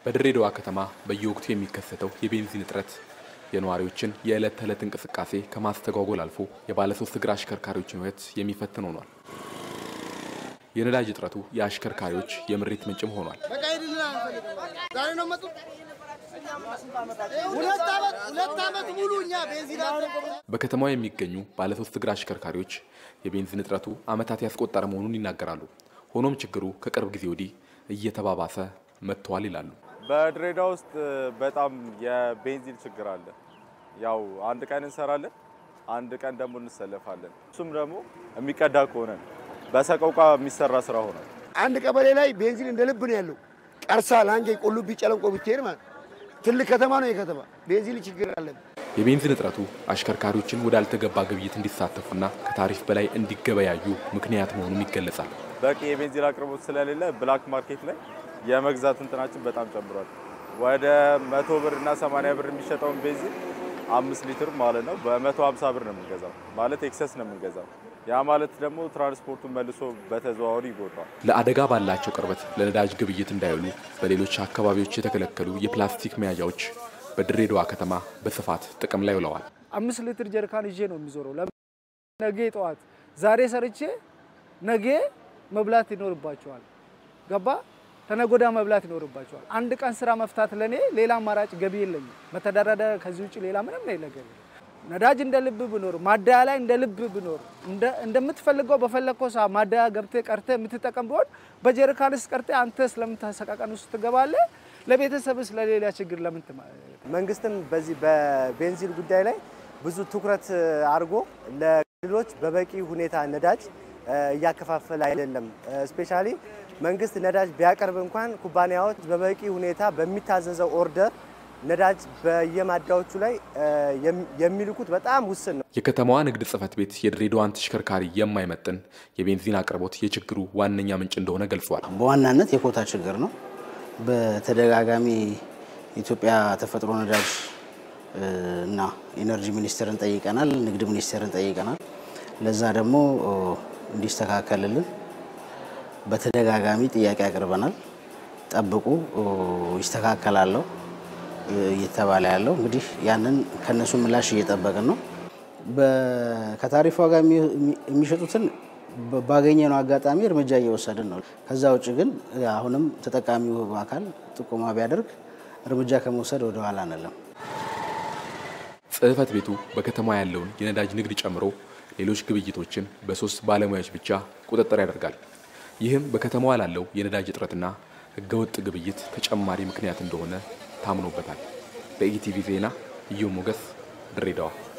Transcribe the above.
በድሬዳዋ ከተማ በየወቅቱ የሚከሰተው የቤንዚን እጥረት የነዋሪዎችን የዕለት ተዕለት እንቅስቃሴ ከማስተጓጎል አልፎ የባለሶስት እግር አሽከርካሪዎችን ሕይወት የሚፈትን ሆኗል። የነዳጅ እጥረቱ የአሽከርካሪዎች የምሬት ምንጭም ሆኗል። ሁለት ዓመት ሙሉ እኛ ቤንዚን በከተማዋ የሚገኙ ባለሶስት እግር አሽከርካሪዎች የቤንዚን እጥረቱ ዓመታት ያስቆጠረ መሆኑን ይናገራሉ። ሆኖም ችግሩ ከቅርብ ጊዜ ወዲህ እየተባባሰ መጥተዋል ይላሉ። በድሬዳዋ ውስጥ በጣም የቤንዚን ችግር አለ። ያው አንድ ቀን እንሰራለን፣ አንድ ቀን ደግሞ እንሰለፋለን። እሱም ደግሞ የሚቀዳ ከሆነ ነው። በሰቆቃ የሚሰራ ስራ ሆኗል። አንድ ቀበሌ ላይ ቤንዚን እንደ ልብ ነው ያለው። ቀርሳ፣ ላንጌ፣ ቁልቢ፣ ጨለንቆ ብትሄድ ማለት ትልቅ ከተማ ነው የከተማ ቤንዚን ችግር አለብን። የቤንዚን እጥረቱ አሽከርካሪዎችን ወዳልተገባ ግብይት እንዲሳተፉና ከታሪፍ በላይ እንዲገበያዩ ምክንያት መሆኑም ይገለጻል። በቂ የቤንዚን አቅርቦት ስለሌለ ብላክ ማርኬት ላይ የመግዛት እንትናችን በጣም ጨምሯል። ወደ መቶ ብር እና ሰማንያ ብር የሚሸጠውን ቤንዚን አምስት ሊትር ማለት ነው በመቶ ሀምሳ ብር ነው የምንገዛው። ማለት ኤክሰስ ነው የምንገዛው። ያ ማለት ደግሞ ትራንስፖርቱን መልሶ በተዘዋዋሪ ይጎዳል። ለአደጋ ባላቸው ቅርበት ለነዳጅ ግብይት እንዳይውሉ በሌሎች አካባቢዎች የተከለከሉ የፕላስቲክ መያዣዎች በድሬዳዋ ከተማ በስፋት ጥቅም ላይ ውለዋል። አምስት ሊትር ጀሪካን ይዤ ነው የሚዞረው። ነገ ጠዋት ዛሬ ሰርቼ ነገ መብላት ይኖርባቸዋል። ገባ ተነጎዳ መብላት ይኖርባቸዋል። አንድ ቀን ስራ መፍታት ለኔ ሌላ አማራጭ ገቢ የለኝም። መተዳደሪያ ከዚህ ውጭ ሌላ ምንም ነገር የለም። ነዳጅ እንደ ልብ ብኖር ማደያ ላይ እንደ ልብ ብኖር እንደምትፈልገው በፈለግከው ሰዓት ማደያ ገብተህ ቀርተህ የምትጠቀም ቢሆን በጀሪካንስ ቀርተህ አንተ ስለምታሰቃቀን ውስጥ ትገባለህ። ለቤተሰብ ስለሌላ ችግር ለምን መንግስትም በዚህ በቤንዚን ጉዳይ ላይ ብዙ ትኩረት አድርጎ ለክልሎች በበቂ ሁኔታ ነዳጅ እያከፋፈለ አይደለም። ስፔሻሊ መንግስት ነዳጅ ቢያቀርብ እንኳን ኩባንያዎች በበቂ ሁኔታ በሚታዘዘው ኦርደር ነዳጅ በየማዳዎቹ ላይ የሚልኩት በጣም ውስን ነው። የከተማዋ ንግድ ጽሕፈት ቤት የድሬዳዋን ተሽከርካሪ የማይመጥን የቤንዚን አቅርቦት የችግሩ ዋነኛ ምንጭ እንደሆነ ገልጿል። በዋናነት የኮታ ችግር ነው። በተደጋጋሚ የኢትዮጵያ ተፈጥሮ ነዳጅ እና ኢነርጂ ሚኒስቴርን ጠይቀናል፣ ንግድ ሚኒስቴርን ጠይቀናል። ለዛ ደግሞ እንዲስተካከልልን በተደጋጋሚ ጥያቄ አቅርበናል። ጠብቁ ይስተካከላለሁ እየተባለ ያለው እንግዲህ ያንን ከነሱ ምላሽ እየጠበቅን ነው። ከታሪፍ ዋጋ የሚሸጡትን ባገኘነው አጋጣሚ እርምጃ እየወሰድን ነው። ከዛ ውጭ ግን አሁንም ተጠቃሚው አካል ጥቆማ ቢያደርግ እርምጃ ከመውሰድ ወደ ኋላ አንልም። ጽሕፈት ቤቱ በከተማ ያለውን የነዳጅ ንግድ ጨምሮ ሌሎች ግብይቶችን በሶስት ባለሙያዎች ብቻ ቁጥጥር ያደርጋል። ይህም በከተማዋ ላለው የነዳጅ እጥረትና ሕገወጥ ግብይት ተጨማሪ ምክንያት እንደሆነ ታምኖበታል። በኢቲቪ ዜና እዩ ሞገስ ድሬዳዋ